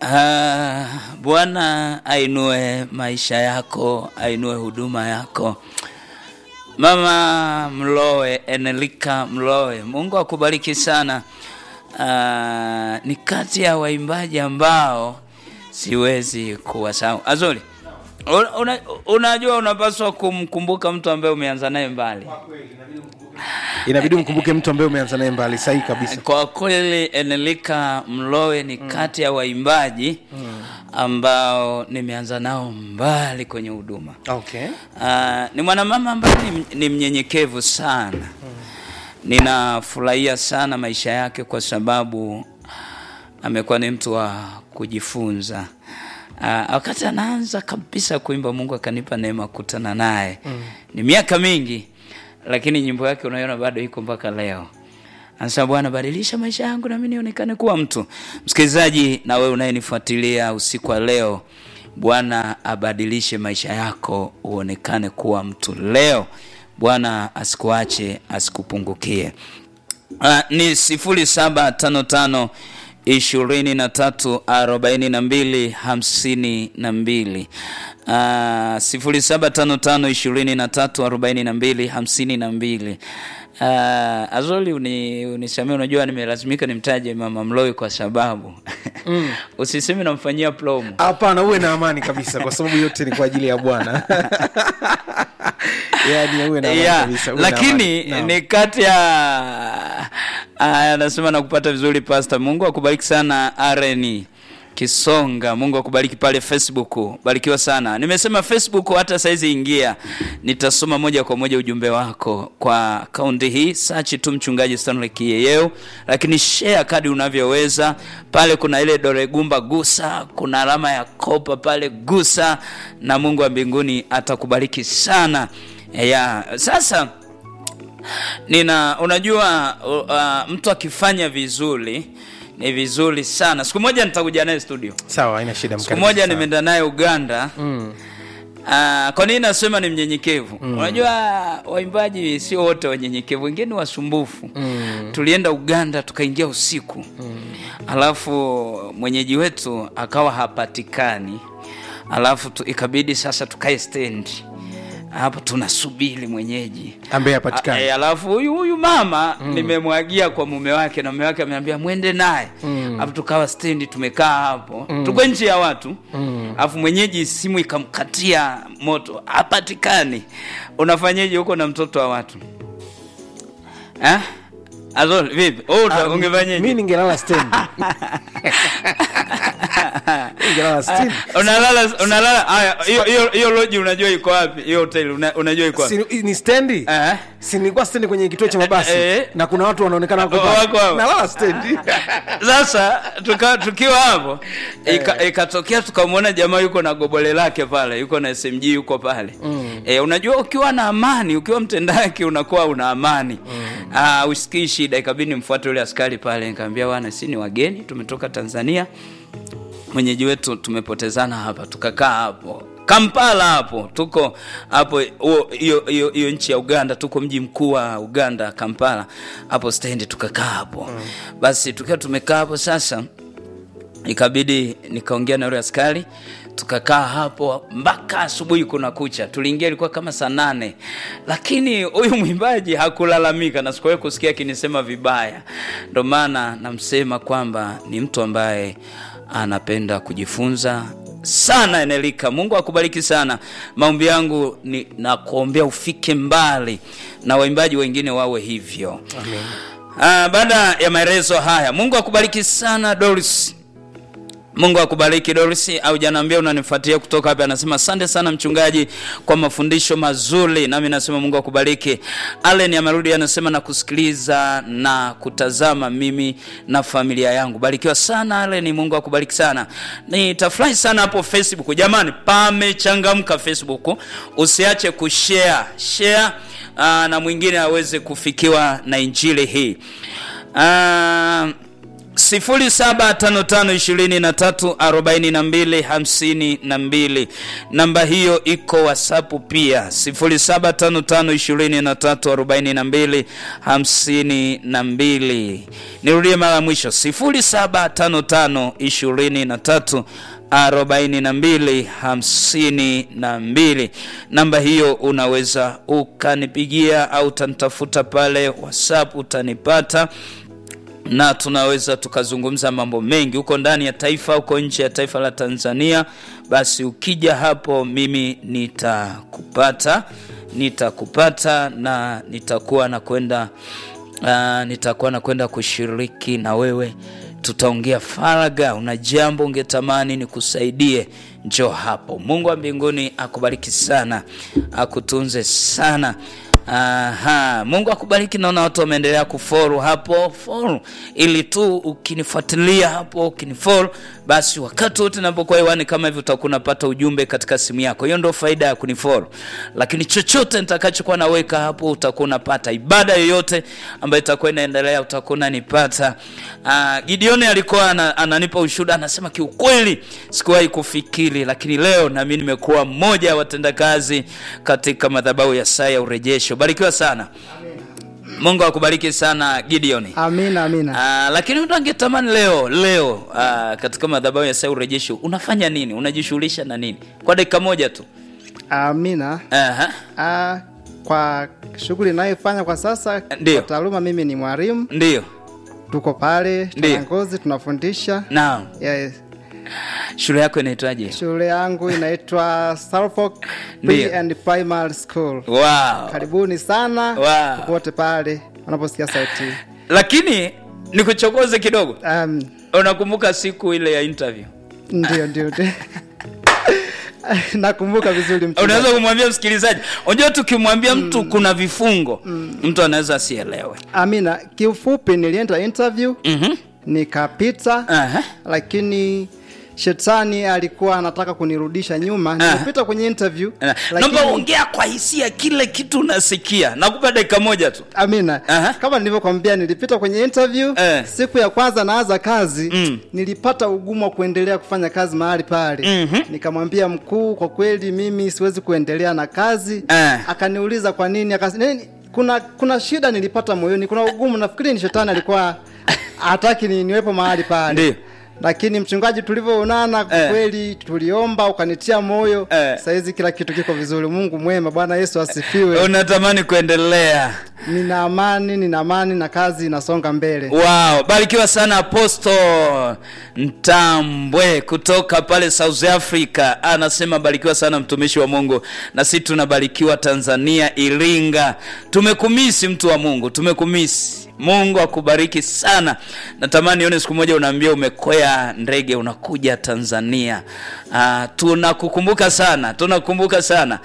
Ah, Bwana ainue maisha yako, ainue huduma yako. Mama Mlowe, Enelika Mlowe, Mungu akubariki sana. Ah, ni kati ya waimbaji ambao siwezi kuwasahau. Azuri, una, una, unajua unapaswa kumkumbuka mtu ambaye umeanza naye mbali. inabidi mkumbuke mtu ambaye umeanza naye mbali sahihi kabisa Kwa kweli Enelika Mlowe ni kati ya waimbaji ambao nimeanza nao mbali kwenye huduma. okay Ah, ni mwanamama ambaye ni, ni mnyenyekevu sana. Ninafurahia sana maisha yake kwa sababu amekuwa ni mtu wa kujifunza. Ah, wakati anaanza kabisa kuimba, Mungu akanipa neema kukutana naye. Ni miaka mingi, lakini nyimbo yake unaiona bado iko mpaka leo. Anasema Bwana, badilisha maisha yangu nami nionekane kuwa mtu. Msikilizaji, na wewe unayenifuatilia usiku wa leo, Bwana abadilishe maisha yako uonekane kuwa mtu leo. Bwana asikuache, asikupungukie. Uh, ni sifuri saba tano tano ishirini na tatu arobaini na mbili hamsini na mbili uh, sifuri saba tano tano ishirini na tatu arobaini na mbili hamsini na mbili uh, Azoli uni, unisamee, unajua nimelazimika nimtaje Mama Mloi kwa sababu mm. usiseme namfanyia promo hapana uwe na amani kabisa kwa sababu yote ni kwa ajili ya bwana yani uwe na amani yeah, kabisa uwe na lakini amani. Naam. ni kati ya aya, anasema nakupata vizuri pasta mungu akubariki sana areni kisonga mungu akubariki pale facebook barikiwa sana nimesema facebook hata saizi ingia nitasoma moja kwa moja ujumbe wako kwa akaunti hii sachi tu mchungaji stanley kiyeyeo lakini share kadi unavyoweza pale kuna ile doregumba gusa kuna alama ya kopa pale gusa na mungu wa mbinguni atakubariki sana ya sasa nina unajua uh, mtu akifanya vizuri ni vizuri sana siku moja nitakuja naye studio sawa haina shida siku mkaribu moja sana. nimeenda naye uganda mm. Uh, kwa nini nasema ni mnyenyekevu mm. unajua waimbaji sio wote wanyenyekevu wengine ni wasumbufu Mm. tulienda uganda tukaingia usiku mm. alafu mwenyeji wetu akawa hapatikani alafu tu, ikabidi sasa tukae stendi hapo tunasubiri mwenyeji ambaye hapatikani A- e, alafu huyu huyu mama mm. nimemwagia kwa mume wake na mume wake ameambia mwende naye Mm. alafu tukawa stendi tumekaa hapo mm. tuko nchi ya watu Mm. alafu mwenyeji simu ikamkatia moto hapatikani unafanyeje huko na mtoto wa watu eh? Azol, vipi oh, Ah, ungefanyeje mi ningelala stendi ningelala stendi unalala unalala haya hiyo hiyo hiyo loji unajua iko wapi hiyo hoteli una, unajua iko wapi Si- ni stendi eh? si nilikuwa stendi kwenye kituo cha mabasi Eh. na kuna watu wanaonekana wako pale. Wako hapo. nalala stendi sasa tuka, tukiwa hapo ika- ikatokea tukamwona jamaa yuko na gobole lake pale yuko na smg yuko pale mm. e, unajua ukiwa na amani ukiwa mtendaki unakuwa una amani mm. uh, usikii shida ikabidi nimfuate yule askari pale nikamwambia bwana si ni wageni tumetoka tanzania mwenyeji wetu tumepotezana hapa tukakaa hapo kampala hapo tuko hapo huo- hiyo hiyo hiyo nchi ya uganda tuko mji mkuu wa uganda kampala hapo stendi tukakaa hapo mm. basi tukiwa tumekaa hapo sasa ikabidi nikaongea na yule askari tukakaa hapo mpaka asubuhi kuna kucha tuliingia ilikuwa kama saa nane lakini huyu mwimbaji hakulalamika na sikuwahi kusikia akinisema vibaya ndo maana namsema kwamba ni mtu ambaye anapenda kujifunza sana enelika mungu akubariki sana maombi yangu ni nakuombea ufike mbali na waimbaji wengine wawe hivyo Ah, baada ya maelezo haya mungu akubariki sana doris mungu akubariki doris au janaambia unanifuatia kutoka hapa anasema asante sana mchungaji kwa mafundisho mazuri nami nasema mungu akubariki allen amerudi anasema na kusikiliza na kutazama mimi na familia yangu barikiwa sana allen mungu akubariki sana nitafurahi sana hapo facebook jamani pamechangamka facebook usiache kushare share uh, na mwingine aweze kufikiwa na injili hii uh, 0755234252 namba hiyo iko whatsapp pia 0755234252 nirudie mara ya mwisho 075523 4252 namba hiyo unaweza ukanipigia au utanitafuta pale whatsapp utanipata na tunaweza tukazungumza mambo mengi huko ndani ya taifa huko nje ya taifa la tanzania basi ukija hapo mimi nitakupata nitakupata na nitakuwa nakwenda uh, nitakuwa nakwenda kushiriki na wewe tutaongea faraga una jambo ungetamani nikusaidie njo hapo mungu wa mbinguni akubariki sana akutunze sana Aha, Mungu akubariki. Naona watu wameendelea kuforu hapo foru, ili tu ukinifuatilia hapo ukiniforu, basi wakati wote napokuwa hewani kama hivyo utakuwa unapata ujumbe katika simu yako. Hiyo ndio faida ya kuniforu, lakini chochote nitakachokuwa naweka hapo utakuwa unapata. Ibada yoyote ambayo itakuwa inaendelea utakuwa unanipata. Uh, Gideoni alikuwa ana, ananipa ushuhuda, anasema kiukweli sikuwahi kufikiri, lakini leo nami nimekuwa mmoja wa watendakazi katika madhabahu ya saa ya urejesho. Barikiwa sana. Mungu akubariki sana Gideoni. Amina, amina. Uh, lakini mtu angetamani leo leo uh, katika madhabahu ya saa ya urejesho unafanya nini? Unajishughulisha na nini? Kwa dakika moja tu. Amina. Aha. Ah, kwa shughuli inayofanya kwa sasa Ndiyo. kwa taaluma mimi ni mwalimu Ndiyo. tuko pale Ndiyo. tunangozi tunafundisha Naam. yes. Shule yako inaitwaje? shule yangu inaitwa Suffolk Ndiyo. Pre and Primary School Wow. karibuni sana Wow. popote pale wanaposikia sauti Lakini nikuchokoze kidogo. um, Unakumbuka siku ile ya interview? ndio ndio ndio. nakumbuka vizuri mchungaji. Unaweza kumwambia msikilizaji, unajua tukimwambia mtu kuna vifungo, mtu anaweza asielewe. amina kiufupi nilienda interview Mhm. nikapita Aha. lakini shetani alikuwa anataka kunirudisha nyuma Ah. nilipita kwenye interview Na- lakini- Naomba ongea kwa hisia kile kitu unasikia. Nakupa dakika moja tu. amina Aha. kama nilivyokwambia nilipita kwenye interview Eh. siku ya kwanza naanza kazi Mm. nilipata ugumu wa kuendelea kufanya kazi mahali pale Mhm. nikamwambia mkuu kwa kweli mimi siwezi kuendelea na kazi Eh. akaniuliza kwa nini Akas, nini kuna kuna shida nilipata moyoni kuna ugumu nafikiri ni shetani alikuwa hataki ni, niwepo mahali pale Ndiyo. lakini mchungaji tulivyoonana kwa Eh. kweli tuliomba ukanitia moyo Eh. sahizi kila kitu kiko vizuri mungu mwema bwana yesu asifiwe Unatamani kuendelea. nina amani nina amani na kazi inasonga mbele Wow, barikiwa sana Apostle Ntambwe kutoka pale South Africa. Anasema barikiwa sana mtumishi wa Mungu, na sisi tunabarikiwa Tanzania, Iringa. Tumekumisi mtu wa Mungu, tumekumisi. Mungu akubariki sana. Natamani nione siku moja unaambia umekwea ndege unakuja Tanzania. Uh, tunakukumbuka sana, tunakukumbuka sana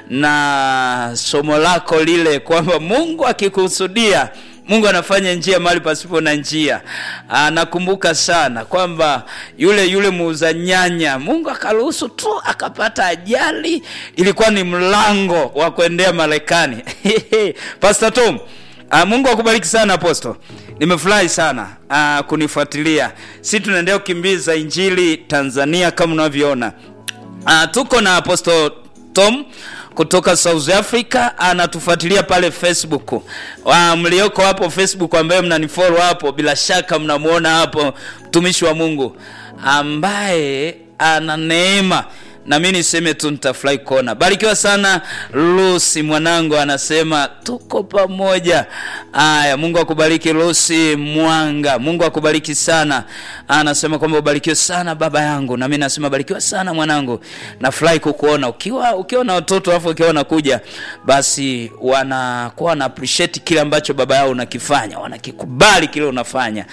na somo lako lile kwamba Mungu akikusudia Mungu anafanya njia mahali pasipo na njia. Ah, nakumbuka sana kwamba yule yule muuza nyanya, Mungu akaruhusu tu akapata ajali, ilikuwa ni mlango wa kuendea Marekani. Pastor Tom, ah, Mungu akubariki sana Apostle. Nimefurahi sana ah, kunifuatilia. Si tunaendelea kukimbiza injili Tanzania kama unavyoona. Uh, tuko na Apostle Tom kutoka South Africa anatufuatilia pale Facebook. Uh, mlioko hapo Facebook ambaye mnanifollow hapo, bila shaka mnamuona hapo mtumishi wa Mungu ambaye ana neema na mi niseme tu nitafurahi kuona. Barikiwa sana Lucy mwanangu, anasema tuko pamoja. Aya, Mungu akubariki Lucy Mwanga, Mungu akubariki sana. Anasema kwamba ubarikiwe sana baba yangu, na mimi nasema barikiwa sana mwanangu. Nafurahi kukuona ukiwa ukiwa na watoto alafu ukiwa unakuja, basi wanakuwa wana appreciate kile ambacho baba yao unakifanya, wanakikubali kile unafanya.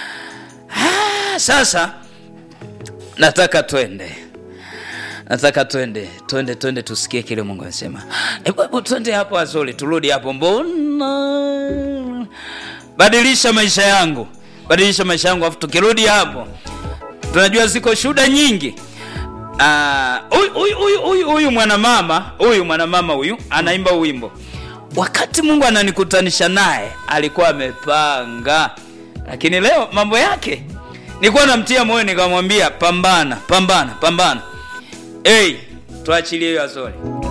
Ah, sasa nataka twende nataka twende twende twende tusikie kile mungu anasema hebu hebu twende hapo azuri turudi hapo mbona badilisha maisha yangu badilisha maisha yangu afu tukirudi hapo tunajua ziko shuhuda nyingi Ah, huyu huyu huyu huyu huyu mwanamama huyu mwanamama huyu anaimba wimbo wakati mungu ananikutanisha naye alikuwa amepanga lakini leo mambo yake nilikuwa namtia moyo nikamwambia pambana pambana pambana hey, tuachilie hiyo azori